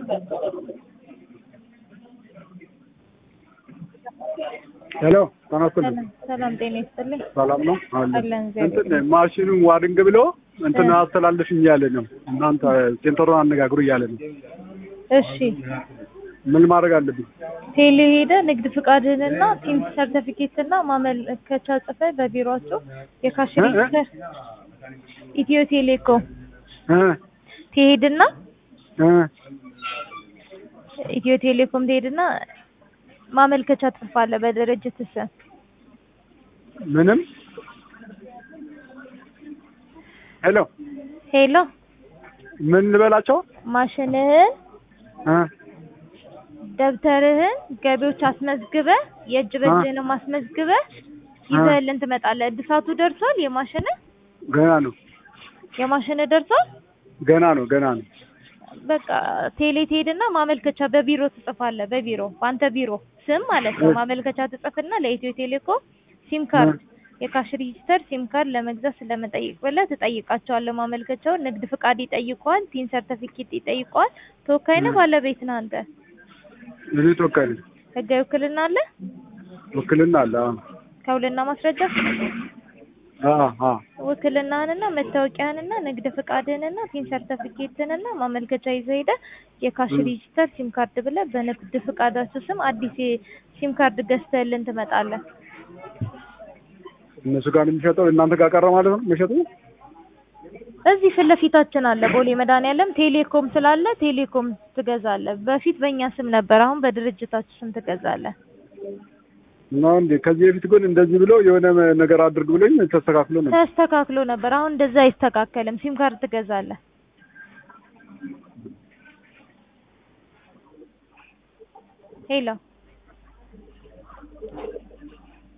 ሄሎ ተናስተልኝ ሰላም ሰላም፣ ጤና ይስጥልኝ። ሰላም ነው አለ አለን እግዚአብሔር እንትን ማሽኑን ዋድንግ ብሎ እንትን አስተላልፍኝ እያለ ነው። እናንተ ሴንተሩን አነጋግሩ እያለ ነው። እሺ፣ ምን ማድረግ አለብኝ? ቴሌ ሄደ ንግድ ፍቃድህንና ቲም ሰርተፊኬትና ማመልከቻ ጽፈህ በቢሮአቸው የካሽ እ? ሬጅስተር ኢትዮ ቴሌኮም እ ትሄድና እ ኢትዮ ቴሌኮም ትሄድና ማመልከቻ ትጽፋለህ በድርጅት ስም ምንም ሄሎ ሄሎ ምን ልበላቸው? ማሽንህን እ ደብተርህን ገቢዎች አስመዝግበህ የእጅ በእጅህንም አስመዝግበህ ይዘህልን ትመጣለህ። እድሳቱ ደርሷል? የማሽንህ ገና ነው የማሽንህ ደርሷል? ገና ነው ገና ነው። በቃ ቴሌ ትሄድና ማመልከቻ በቢሮ ትጽፋለህ። በቢሮ በአንተ ቢሮ ስም ማለት ነው። ማመልከቻ ትጽፍና ለኢትዮ ቴሌኮም ሲም ካርድ የካሽ ሬጂስተር ሲም ካርድ ለመግዛት ስለመጠየቅ ብለህ ትጠይቃቸዋለህ። ማመልከቻውን ንግድ ፍቃድ ይጠይቀዋል። ቲን ሰርተፊኬት ይጠይቀዋል። ተወካይ ነህ ባለቤት ነህ አንተ? እኔ ተወካይ ነኝ። ህጋዊ ውክልና አለ? ውክልና አለ። ከውልና ማስረጃ አ አ ውክልናህንና መታወቂያህንና ንግድ ፍቃድህንና ቲን ሰርተፊኬትህንና ማመልከቻ ይዘህ ሄደህ የካሽ ሬጂስተር ሲም ካርድ ብለህ በንግድ ፍቃዳቸው ስም አዲስ ሲም ካርድ ገዝተህልን ትመጣለህ። እነሱ ጋር ነው የሚሸጠው እናንተ ጋር ቀረ ማለት ነው መሸጡ? እዚህ ፊት ለፊታችን አለ ቦሌ መድኃኒዓለም ቴሌኮም ስላለ ቴሌኮም ትገዛለህ። በፊት በእኛ ስም ነበር፣ አሁን በድርጅታችሁ ስም ትገዛለህ። ነው እንዴ? ከዚህ በፊት ግን እንደዚህ ብሎ የሆነ ነገር አድርግ ብሎኝ ተስተካክሎ ነው። ተስተካክሎ ነበር። አሁን እንደዛ አይስተካከልም። ሲም ካርድ ትገዛለህ። ሄሎ